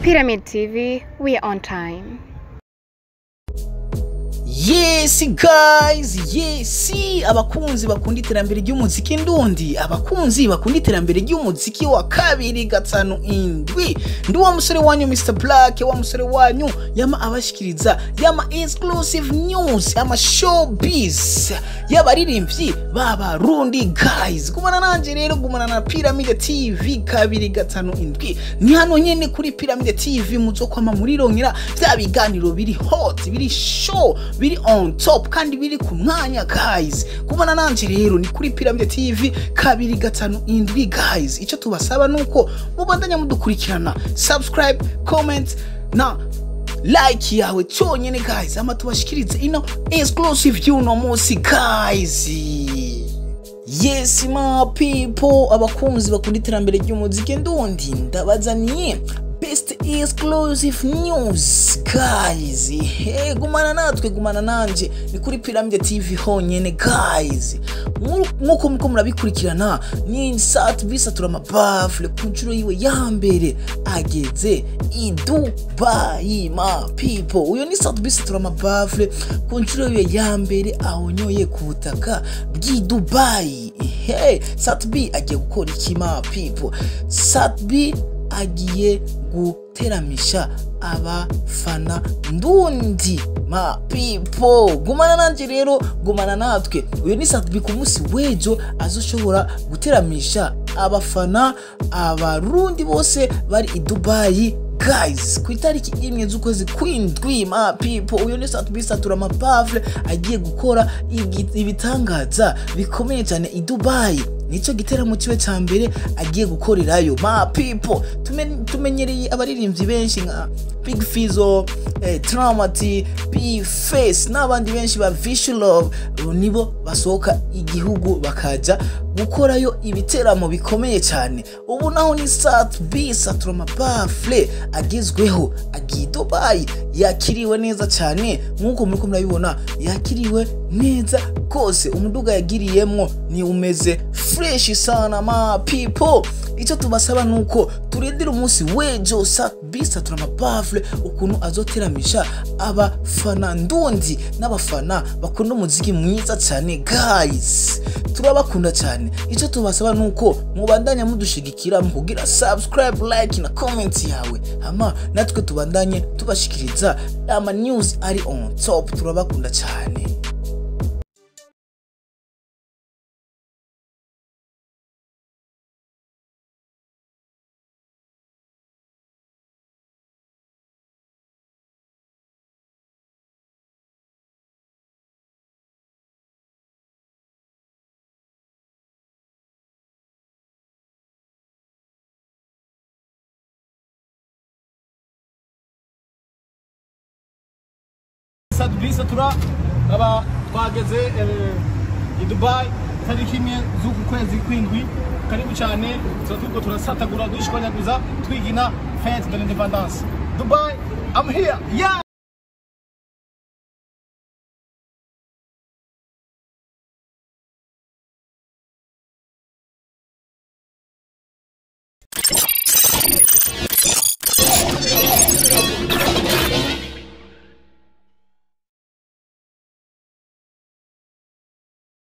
Pyramid TV, we are on time. Yes guys, yes abakunzi bakunda iterambere ry'umuziki ndundi, abakunzi bakunda iterambere ry'umuziki wa kabiri gatanu indwi. Ndi wa musore wanyu Mr Black, wa musore wanyu yama abashikiriza yama exclusive news, yama showbiz, y'abaririmbyi b'abarundi guys. Gumana nanje rero, gumana na Pyramid TV kabiri gatanu indwi. Ni hano nyene kuri Pyramid TV muzokwama murirongera vya biganiro biri hot, biri show, biri on top kandi biri ku mwanya guys kubona nanje rero ni kuri Pyramid TV kabiri gatanu indwi guys icyo tubasaba nuko mubandanya mudukurikirana subscribe comment na like yawe cyonyine guys ama tubashikirize ino exclusive y'uno munsi guys Yes ma people abakunzi bakunda iterambere ry'umuziki ndundi ndabazaniye best exclusive news guys hey, gumana natwe gumana nanje ni kuri Pyramid TV honyene guys nkuko muko murabikurikirana ni sat bisatura amabafle ku nshuro yiwe ya mbere ageze i Dubai ma people uyo ni sat bisatura amabafle ku nshuro yiwe ya mbere ahonyoye ku butaka bw'i Dubai hey, sat B agiye gukora iki ma people sat B agiye guteramisha abafana ndundi ma people gumana nanje rero gumana natwe uyu ni satbi ku munsi w'ejo azoshobora guteramisha abafana abarundi bose bari i dubayi guys ku itariki imwe z'ukwezi kw'indwi ma people uyu ni satbi satura amabafle agiye gukora ibitangaza bikomeye cyane i dubayi nicyo giteramo kiwe cya mbere agiye gukorerayo ma people tumenyereye abaririmbyi benshi nka big fizo eh, tramati p face n'abandi benshi ba visual nibo basohoka igihugu bakaja gukorayo ibiteramo bikomeye cyane ubu naho ni sat b saturama bafle agezweho agiye dubayi yakiriwe neza cyane nk'uko muri murabibona yakiriwe neza rwose umuduga yagiriyemwo ni umeze fresh sana ma people icyo tubasaba nuko turindira umunsi w'ejo sat b saturama bafle ukuntu azoteramisha abafana ndundi n'abafana bakunda umuziki mwiza cyane guys turabakunda cyane icyo tubasaba nuko mubandanya mudushigikira mu kugira subscribe like na comment yawe hama natwe tubandanye tubashikiriza ama news ari on top turabakunda cyane sadvisa tura aba twageze i dubai tariki imwe z'uku kwezi kw'indwi karibu cyane tuba turiko turasatagura dushwanyaguza twigina fete de l'independance dubai i'm here yeah